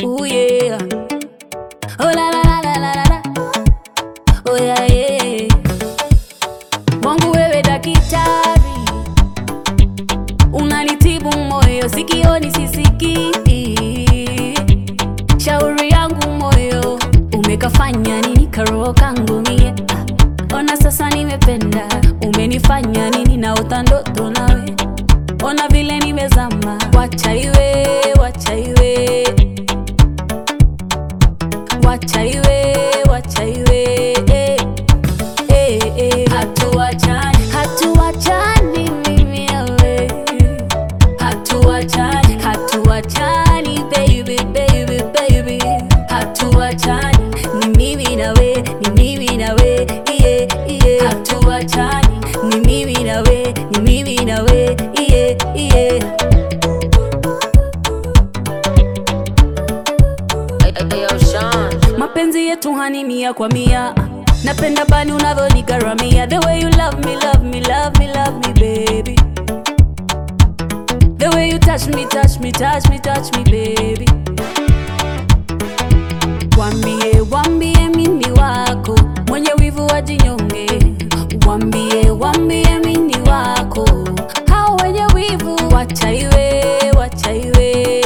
Ooh yeah. Oh la la la la la la la. Oh yeah yeah. Mungu wewe daktari, unanitibu moyo, sikioni sisikii. Shauri yangu moyo, umekafanya nini karoho kangu mie? Ah, Ona sasa nimependa, umenifanya nini naota ndoto nawe, ona vile nimezama. Wacha iwe, wacha iwe, wacha iwe, wacha iwe eh. Eh, eh. Hatuachani, hatuachani mimi nawe, hatuachani, hatuachani baby, baby, baby, hatuachani, ni mimi nawe, ni mimi nawe, yeah, yeah. Hatuachani, ni mimi nawe, ni mimi nawe, yeah, yeah. Ayo, Sean. mapenzi yetu hani mia kwa mia napenda bani unavyonigaramia the way you love me love me love me love me baby the way you touch me touch me touch me touch me baby wambie wambie mimi wako mwenye wivu wa jinyonge wambie wambie mimi wako hao wenye wivu wacha iwe wacha iwe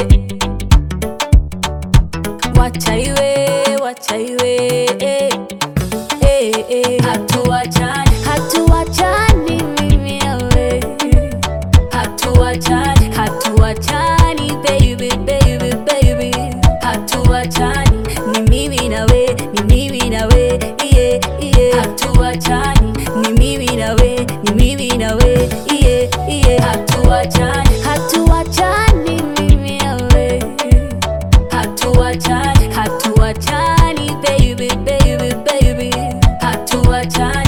wacha iwe wacha iwe eh, eh, eh. hatuachani hatuachani mimi nawe hatuachani hatuachani baby baby baby hatuachani ni mimi nawe ni mimi nawe yeah, yeah. hatuachani ni mimi nawe ni mimi nawe yeah, yeah. hatuachani hatuachani mimi nawe hatuachani hatuachani baby baby baby hatuachani